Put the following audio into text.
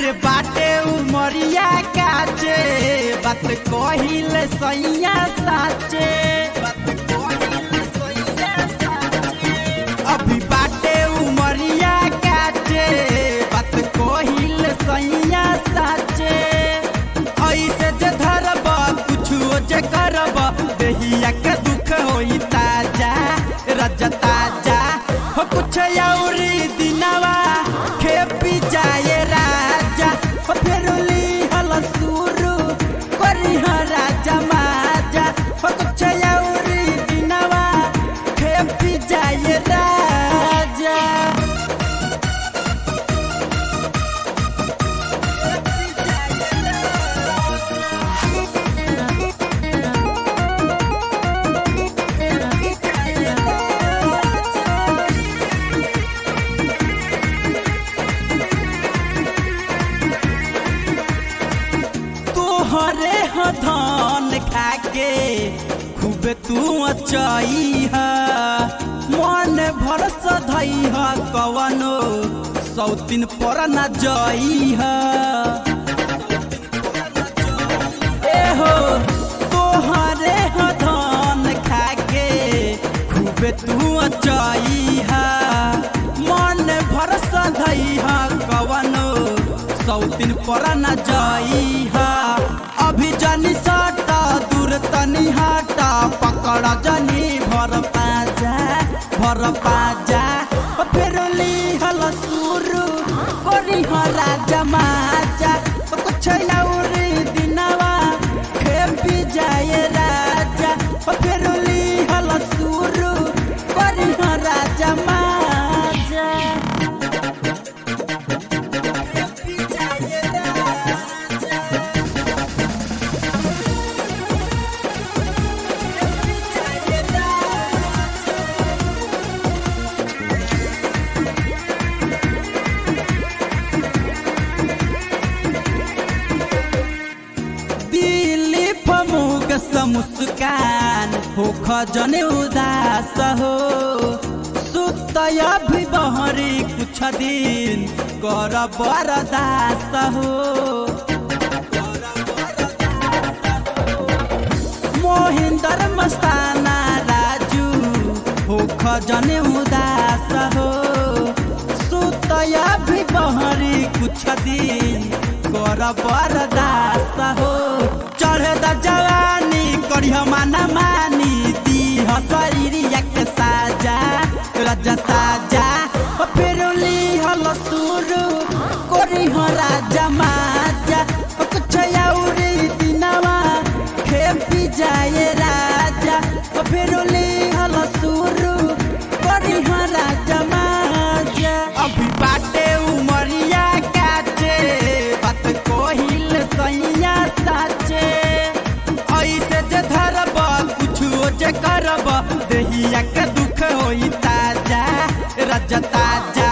अरे बाटे उमरिया काचे बात कहिल सैया साचे बात कहिल सैया साचे अभी बाटे उमरिया काचे बात कहिल सैया साचे ऐसे जे धरब कुछो जे करब देहिया के दुख होई ताजा रज ताजा हो कुछ औरी दिनवा खेपी जाए राजा हो फेरुली हल सुरु करी ह राजा माजा हो कुछ औरी दिनवा खेपी जाए राजा तोहरे ह धान खाके खूब तू अचई ह मन भरस धई ह कवनो सौतीन पर न जई ह एहो तोहरे ह धान खाके खूब तू अचई ह मन भरस धई ह कवनो सौतीन पर न जई ह अभी जनी सटा दूर तनी हटा पकड़ जनी भर पाजा भर पाजा ओ फेर ली हल सुरु कोरी ह राजा माजा ओ कुछ औरी दिनवा खेपी जाए राजा ओ फेर ली हल सुरु कोरी ह राजा माजा खेपी जाए राजा दिली फमुक मुस्कान हो खजने उदास हो सुतय भी बहरी कुछ दिन कर बरदास हो मोहिंदर मस्ताना राजू हो खजने उदास हो सुतय भी बहरी कुछ दिन कर बरदास हो चढ़े द जवानी करिह माना मानी दीह शरीरिया के साजा राजा साजा ओ फिर हल सुरु करिह राजा माजा ओ कुछ औरी दिनवा खेपी जाए राजा ओ फिर हल सुरु करिह राजा माजा अभी बाटे उमरिया काचे बात कोहिल सैया साचे ऐसे जे धरब कुछो जे करब देहिया के दुख होई ताजा रज ताजा